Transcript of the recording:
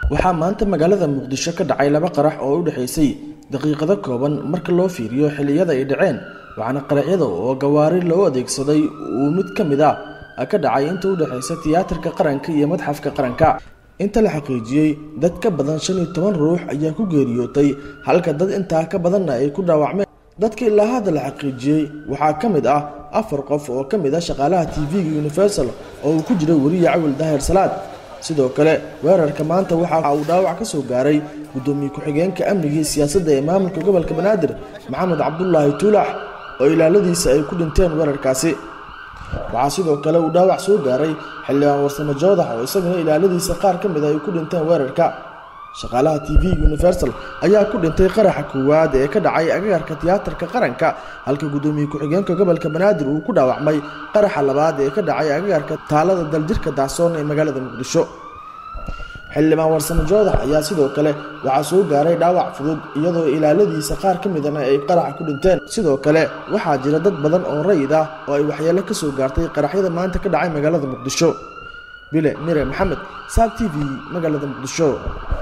waxaa maanta magaalada muqdisho ka dhacay laba qarax oo u dhexaysay daqiiqado kooban marka loo fiiriyo xilliyada ay dhaceen waxaana qaraxyada oo gawaari loo adeegsaday uu mid ka mid ah ka dhacay inta u dhexaysa tiyaatarka qaranka iyo madxafka qaranka inta la xaqiijiyey dad ka badan shan iyo toban ruux ayaa ku geeriyootay halka dad intaa ka badanna ay ku dhaawacmeen dadka ilaa hadda la xaqiijiyey waxaa ka mid ah afar qof oo ka mid ah shaqaalaha tv-ga universal oo uu ku jiray weriya cawil daahir salaad sidoo kale weerarka maanta waxa uu dhaawac ka soo gaaray guddoomiye ku-xigeenka amniga iyo siyaasadda ee maamulka gobolka banaadir maxamed cabdulaahi tuulax oo ilaaladiisa ay ku dhinteen weerarkaasi waxaa sidoo kale uu dhaawac soo gaaray xildhibaan warsamo joodax oo isaguna ilaaladiisa qaar ka mid a ay ku dhinteen weerarka shaqaalaha t v universal ayaa ku dhintay qaraxa koowaad ee ka dhacay agagarka tiyaatarka qaranka halka guddoomiye ku-xigeenka gobolka banaadir uu ku dhaawacmay qaraxa labaad ee ka dhacay agagarka taalada daljirka dacsoon ee magaalada muqdisho xildhibaan warsamo joodax ayaa sidoo kale waxaa soo gaaray dhaawac fudud iyadoo ilaaladiisa qaar ka midana ay qaraxa ku dhinteen sidoo kale waxaa jira dad badan oo rayid ah oo ay waxyeelo ka soo gaartay qaraxyada maanta ka dhacay magaalada muqdisho bile mire maxamed saab t v magaalada muqdisho